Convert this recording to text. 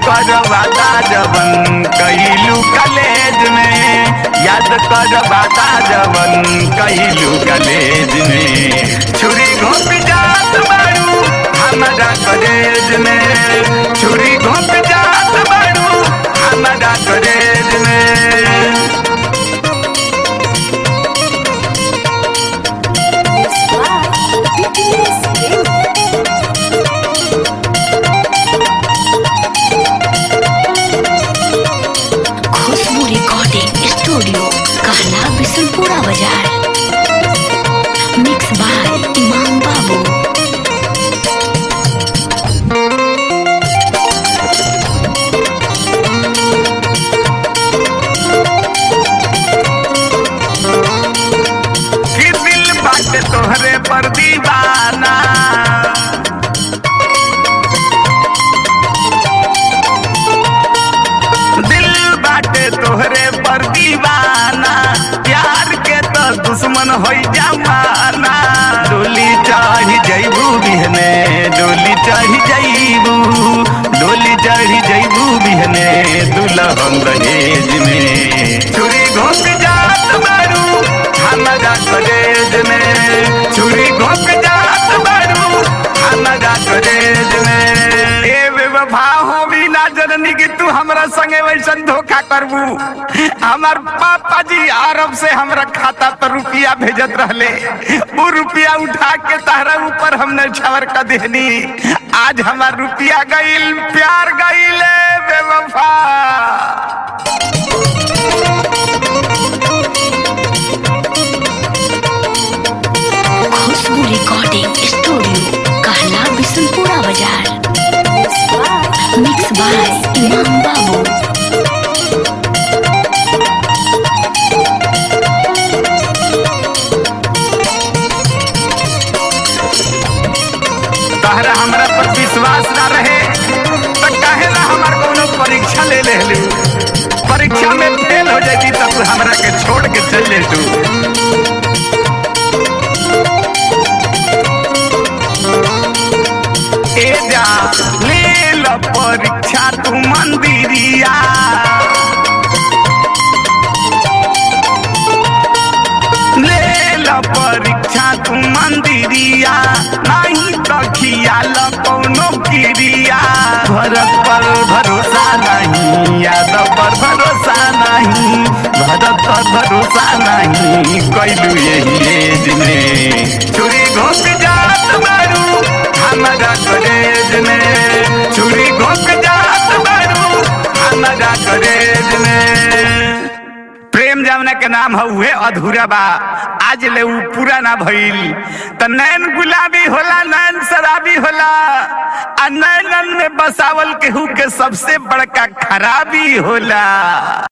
कर वादा जवन कइलू कलेज में याद कर वादा जवन कइलू कलेज में छुरी घोप जात बारू हमरा कलेज में छुरी घोप जात बारू हमरा कलेज में Mixed by BTS Game. Khushboo recording studio कहला बिशनपुरा बाजार मिक्स बाय इमाम बाबू कि दिल बाटे तोहरे पर दीवाना दिल बाटे तोहरे पर दीवाना प्यार के तो दुश्मन हो जमाना डोली चढ़ी जैबू बिहने डोली चढ़ी जैबू डोली चढ़ी जैबू बिहने दुल्हन दहेज में छुरी घोंक जात बारू हमरा कलेज में छुरी घोंक जात बारू हमरा कलेज में ए बेवफा हो भी ना जननी कि तू हमरा संगे वैसन धोखा करबू हमार पापा जी अरब से हमरा खाता पर रुपया भेजत रहले वो रुपया उठा के तहरा ऊपर हमने छवर कर देहनी आज हमार रुपया गईल प्यार गईल बेवफा खुशबू रिकॉर्डिंग स्टूडियो कहला बिशनपुरा बाजार Mixed by मिक्स बाय इमाम बाबू तहरा हमरा पर विश्वास ना रहे तो काहे ना हमार कोनो परीक्षा ले ले लू परीक्षा में फेल हो जाती तब तू हमरा के छोड़ के चल ले तू ए जा ले लो परीक्षा तू मंदिरिया ले लो परीक्षा तू मंदिरिया नहीं तो खियाल कौनो क्रिया भरत पर भरोसा नहीं यादव पर भरोसा नहीं भरत पर भरोसा नहीं कैलू यही एज में छुरी घोंक जात बारू हमरा कलेज में छुरी घोंक जात बारू हमरा कलेज में प्रेम जमुना के नाम हुए अधूरा बा आज ले उ पूरा ना भइल त नैन गुलाबी होला नैन शराबी होला आ नैनन में बसावल केहू के सबसे बड़का खराबी होला